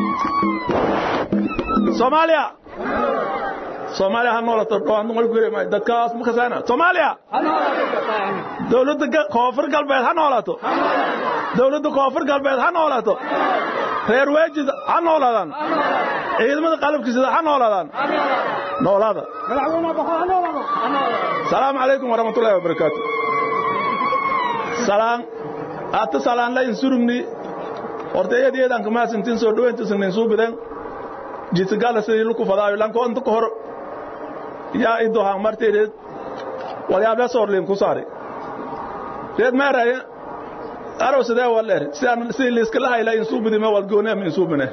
soomaaliya soomaaliya ha noolato dhawaan wal gure ma dadkaas ma kasana soomaaliya dawladda koonfur galbeed ha noolato dawladda koonfur galbeed ha noolato reer weejid ha noolaadaan ciidamada qalabkiisada ha noolaadaan noolaada salaamu calaykum waraxmatullaahi wabarakaatu salaan hata salaan la insurumni horta iyad iyadan kamaasintin soo dhaweyntiisnin suubiden jitgala sidii luku fadaayo lanko inta ka hor yaa ido haan marteedeed walyaable soorliin ku saari reed meeraya arow sidee waleer sidaan sidii liiskala hayla insuubidime wal goonema insuubine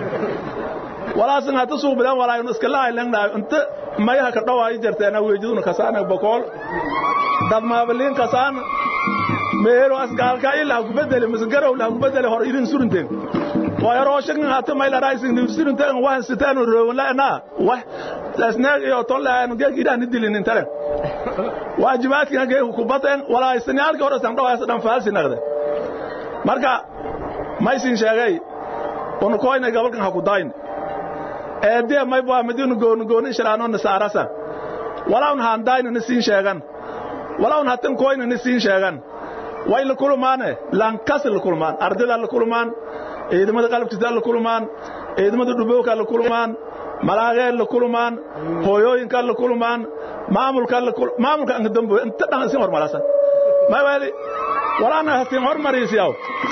walaasin hata suubidan walaayon iskala haylan inta mayaha ka dhawaayo jarteena weejiduna kasaana bokool dad maabaliin kasaan meero asgaalka ilaa ku bedeli misgarow la ku bedeli hor idin surunteen waa rooshin hata mayla raising ni surunteen waan sitaan roowan la na wax lasnaag iyo ton la aan geeg idaan dilin intare waajibaadkina geeg ku bateen walaa isnaalka hor san dhawaas dhan faalsi naqde marka maysin sheegay on koyna gabalkan ha ku dayn eedee may baa midinu goon goon ishraano nasaarasa walaun haan dayn ni siin sheegan walaun hatan koyna ni siin sheegan way la kulmaane lankas la kulmaan ardayda la kulmaan ciidamada qalabkiisa la kulmaan ciidamada dhubowka la kulmaan malaagee la kulmaan hooyooyinka la kulmaan maamulka la maamulka anga dambo inta dhan sin hormarasa may wali walaana hasin hormarisiyaw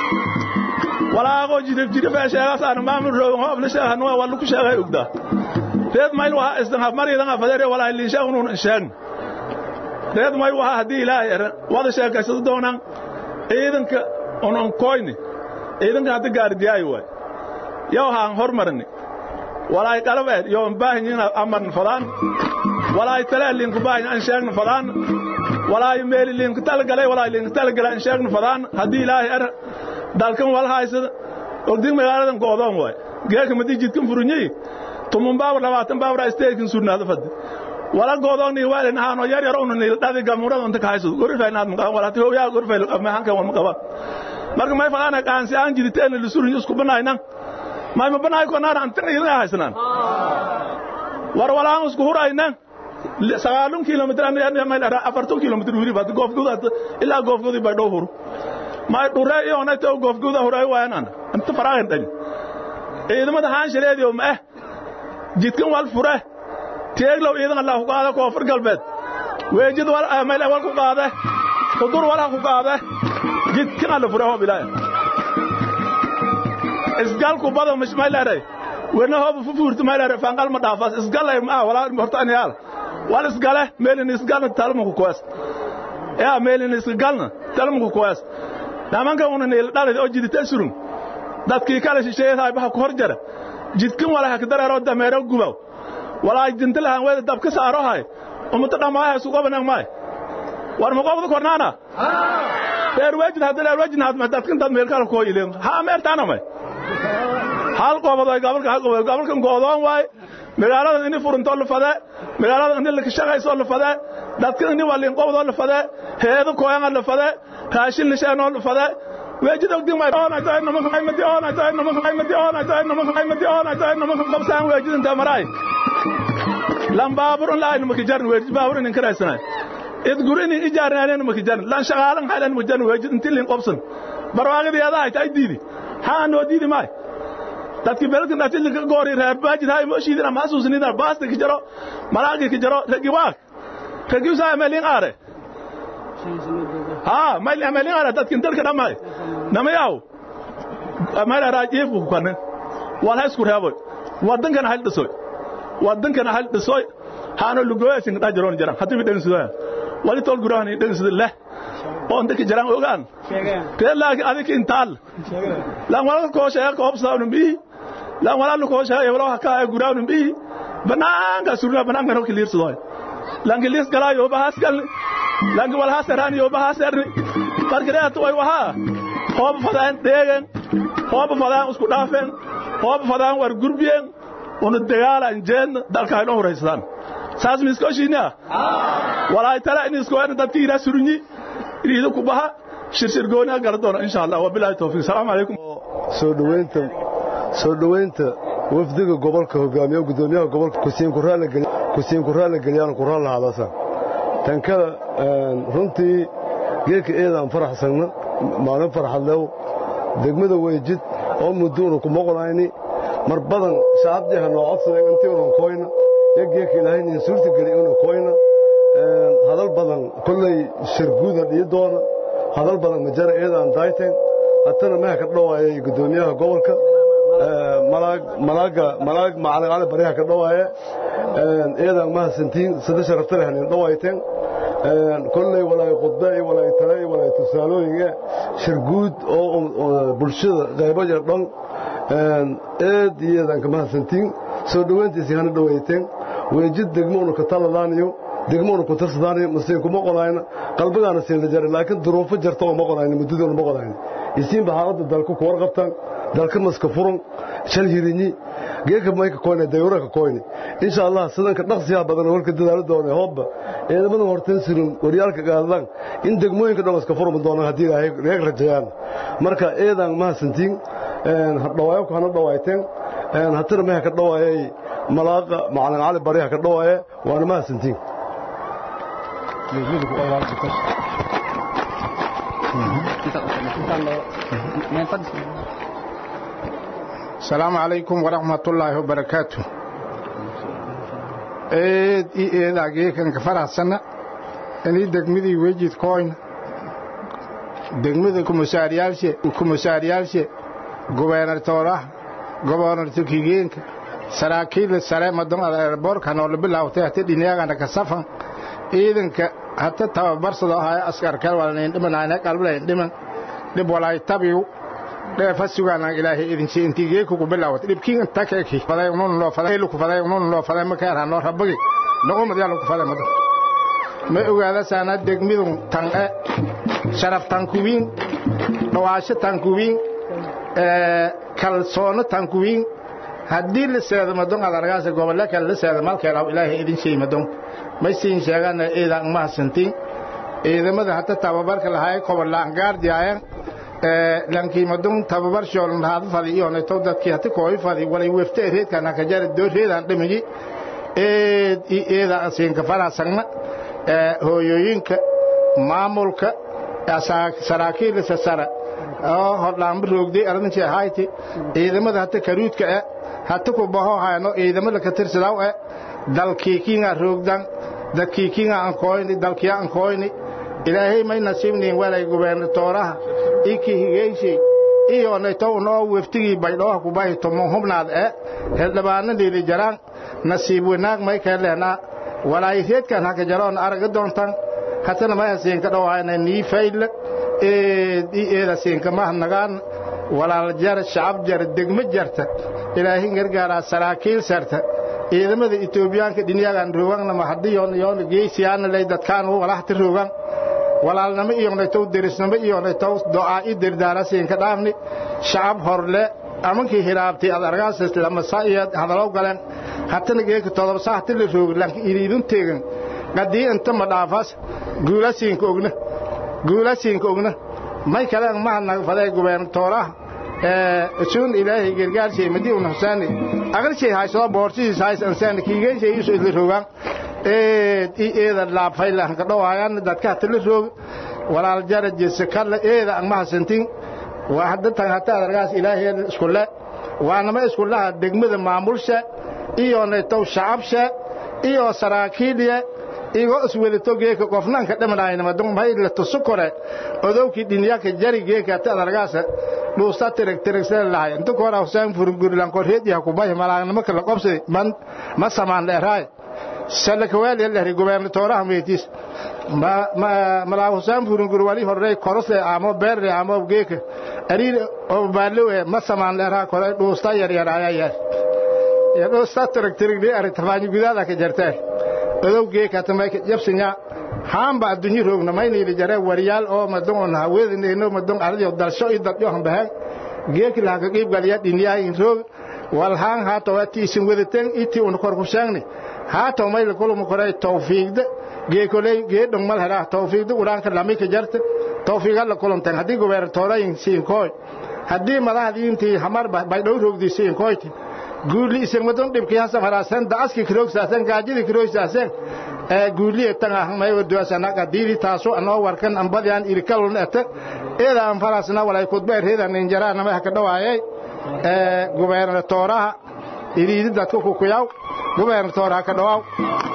walaago jidif jidif ee sheegaas aan maamul roogan hoob la sheegan waa wala ku sheegay ugda reed mayl waxa isdan hab maridan afadare walaa liin sheegnun sheegn reed may waxa hadii ilaahay wada sheekaysado doonaan ciidanka onon koyni ciidanka hadda gaardiyay way yow haan hormarni walaay qalabeed yow baahin amarn fadaan walaay talaa liinku baahin an sheegna fadaan walaay meeli liinku talgalay walaay liinku talgalay an sheegna fadaan haddii ilaahay ar dalkan wal haysada ogdig magaaladan goodoon waay geeka madii jidkan furunyi tumun baabur labaatan baabur isteekin surnaado fadde wala goodoon ni waalin haano yar yar unu nil dhadi gamurada unta kahaysud gorifay naad maqaban walaati hooyaa gorifay mahankan wal maqaban marka may fadana qaansi aan jiriteen la surunyi isku banaynan may ma banaay ko naan antan idin haysanan war walaan isku huraynan sagaalun kilomitir mayl afartan kilomitir wiri bad goofguda ilaa goofgudi bay dhow huru may dhure iyo onayta goofguda huray waayanan inta faraagan dhan ciidamada haan shareediyo ma eh jidkan wal fure teeglow ciidan allah ku qaada koonfur galbeed weejid wal mayl wal ku qaade kudur wal ku qaade jidkan alla fure hoob ilaahay isgalku bado mish mayleeray wena hoob fufuurtu mayleeray fangal ma dhaafas isgalay ma wala horta aniyaal wal isgale meelin isgalna talmu ku koos yaa meelin isgalna talmu ku koos namanka una neel dhalid oo jidita surun dadkii kala shisheeyay baxa ku hor jara jidkin wala ka dareero dameero gubaw wala jinta lahan weeda dabka saaro hay umata dhamaaya suuqa banaan maay war ma qofda kornaana reer wajid hadda reer wajid hadda dadkan dad meel kala koo ileen ha ameertaana may hal qofado gobolka hal qofado gobolkan goodoon waay magaalada ini furunto la fade magaalada ini la shaqayso la fade dadka ini walin qofdo la fade heedo kooyan la fade raashin la sheeno la fade wajid ogdi may ona taay nama kay madi ona taay nama kay madi ona taay nama kay madi ona taay nama kay qabsaan wajid inta maray lam baaburun la inu makijarn wajid baaburun in karaysana id gurini ijaarnaan makijarn lan shaqaalan halan mujarn wajid intilin qabsan barwaaqadii adaa ay taay diidi haa noo diidi maay dadkii beelkan dhaatil ka goori reer baajid hay mooshiidina ma xasuusinina baasta ki jaro malaaqi ki jaro ragi waaq ragi usaa amalin aare haa mayl amalin aare dadkin dalka dhamay namayaw amal araajiif ku kanin wal ha isku reeboy wadankan hal dhisoy wadankan hal dhisoy haano lugooyasin dhajiroon jaran hadii bi dhansudaa wali tol gurahani dhansida leh oo inta jaran ogaan tee laakiin adik intaal lan wala ko sheega ko obsaawnu bi lan wala ko sheega wala ka ay guraawnu bi banaanka surna banaanka no kiliirsado lan kiliis galaa yo bahas gal lan wala hasaraan yo bahas erni markareet way waha hoob fadaan deegan hoob fadaan isku dhaafeen hoob fadaan war gurbiyeen unu dagaalan jeen dalka ay horaysan saas miskooshiina walaay tala in isku weyn dadkii ila surunyi iriido ku baha shirshir gooni gala doona insha Allah wabillahi tawfiiq salaam alaykum soo dhaweynta soo dhowaynta wafdiga gobolka hogaamiya gudoomiyaha gobolka kusiin ku raali geliyaan ku raal lahadasa tankada runtii geedka eedaan faraxsanna maalin farxadlew degmada weejid oo mudduuna ku moqonayni mar badan shacabdiha noo codsaday intiinan koyna yo geedka ilaahay nin suurta geli una koyna hadal badan kolley sharguuda dhiyi doona hadal badan majara eedaan daayteen hatana meha ka dhawaayay gudoomiyaha gobolka malaaga malaag macalin cali baryaha ka dhawaaye eedaan mahasantiin sada sharafta leh nin dhawaayteen kolley walaay khudbe iyo walaay tale iyo walaay tusaalooyinge sharguud oo bulshada qaybo yar dhan eed iyo eedaan ka mahasantiin soo dhowayntiisii hana dhawayteen weejid degmoonu ka taladaaniyo degmoonu ku tarsadaaniyo masiin kuma qonayna qalbigaana siin la jaray laakiin duruufo jarta oo ma qonayna muddadoona ma qonayna isiinba xaaladda dalka ku warqabtaan dalka maska furan shal hirinyi geeka mayka koyne dayura ka koyne insha allah sidanka dhaqsiyaa badan warka dadaalo doona hoobba ciidamadan horteen surin waryaalka gaadadaan in degmooyinka dhan iska furmi doonaan haddii ilaahay reeg rajayaan marka eedaan mahasantiin dhawaayo hana dhawaayteen hatana meha ka dhawaayay malaaqa macalin cali baryaha ka dhawaaye waana mahasantiin asalaamu calaykum waraxmatullaahi wabarakaatu eed i eedaa geekanka faraxsanna inii degmadii wejid koyna degmada kumusaaryaalshe gubernatooraha gobornator kigeenka saraakiilla sare madon aeroboorka noola bilaawtay hata dhiniyaagana ka safan ciidanka hata tababarsado ahaya askarkal walanayn dhimanayna qalbalayn dhiman dhib walaay tabiw dheefa sugaanaan ilaahay idinsi intii geeku ku bilaawat dhibkiin inta keeki faday unun loo faday lu ku faday unun loo faday ma kaara noo rabagi noqo mad yalla ku faday mad ma ogaada saana degmidun tan e sharaf tan kuwiin dhawaasho tan kuwiin ee kalsoono tan kuwiin haddii la seedo madon aad argaasa gobolle kale la seedo malkeelaw ilaahay idin shay madon may siin sheegana ciidan mahadsantiin ciidamada hata tababarka lahaay kobolaan gaardiyaayan lankii madon tababar shooln haad fadi iyo neto dadkii hati kooy fadi walay wefte reedkan haka jara doo reedan dhimigi eed i eeda siinka faraasagna hooyooyinka maamulka saraakiilisa sare oo hodhaanba roogday arrintii ahayti ciidamada hata karuudka e hata ku baho hayno ciidamada ka tirsidaw e dalkiikinga roogdan dadkiikinga an kooyni dalkiya an kooyni ilaahay may nasiibniin walay gubernatooraha iki higeyshay iyo naytow noo weftigii baydhooha kubahi tomon hubnaad e heldhabaana dhiili jaraan nasiib wanaag may keelehnaa walaay reedkan haka jaroon araga doontan hatana may hasiinka dhowahayna nii faydle eed i eeda siinka mahadnagaan walaal jar shacab jar degmo jarta ilaahin gargaaraa saraakiil sarta ciidamada etoobiyaanka dhinyagan rooganna mahadiyoon yoona geysiyaana lay dadkaan walahti roogan walaalnimo iyonaytow derisnimo iyonaytow do'aa i dirdaara siinka dhaafni shacab horle amankii hiraabtay ad argaasas lamasa iyo hadalow galeen hatana geeka todobsa hati la roogi lanka iriidun teegan qadii inta ma dhaafaas guulasiinka ogna guulasiinka ogna may kaleen mahadnaga faday gubernatooraha suun ilaahay gargaarshay madii un husaani aqalshay haysado boorsidiis hays ansaani kiigeyshay isu idla roogaan eed i eeda laabfay lahanka dhowaayan dadka hata la roog walaal jara jese kalla eeda ang mahasantin waa hadda tan hata adargaas ilaahay iskule waanama iskulaha degmada maamulsha iyo naytow shacabsha iyo saraakiilya igoo iswelito geeka qofnaanka dhamanaynamadon may la tusu kore odowkii dhinyaka jari geeka hata adargaasa dhuusta tirag tiragsada lahay inta koora husaan furungurilanko reediha kubahi malaagnimo kala qobsay ma samaan dheeraay salakawaali lehri gubernatooraha meetis malaa husaan furungur wali horrey korosle amo beerre amo geeka ariir oo baalowe ma samaan dheeraa kore dhuusta yaryar ayaa yar dhuusta tirag tiragni ari tafaanyi gudaada ka jartee odow geeka tamayka jabsinya haamba addunyi roogna mayniili jare waryaal oo madon on haweedineyno madon ardio dalsho i dadyo hambaheen geeki lahaka qiibgaliya dhiniyaayin roog walhaan haato ati isin wedeten iti un korkusheegni haato mayla kuluma koray tawfiigda geekoley geedhong mal heraa tawfiigda uraanka lamika jarta tawfiiga la kulumten haddii gubernatoorayin siinkooy haddii madaxdii intii hamar baydhow roogdiisiin koyti guuli isanwadon dhibkiyasa faraasen da'aski kiroogsaasen gaajidi kiroogsaasen guuliye tan ahmay oduasana qadiidi taaso anoo warkan ambadian irikalun ete eeda an farasna walay kudba erheda ninjara nama haka dhawaayay gubernatoraha iriidi dadka kukuyaw gubernatoraha ka dhawaaw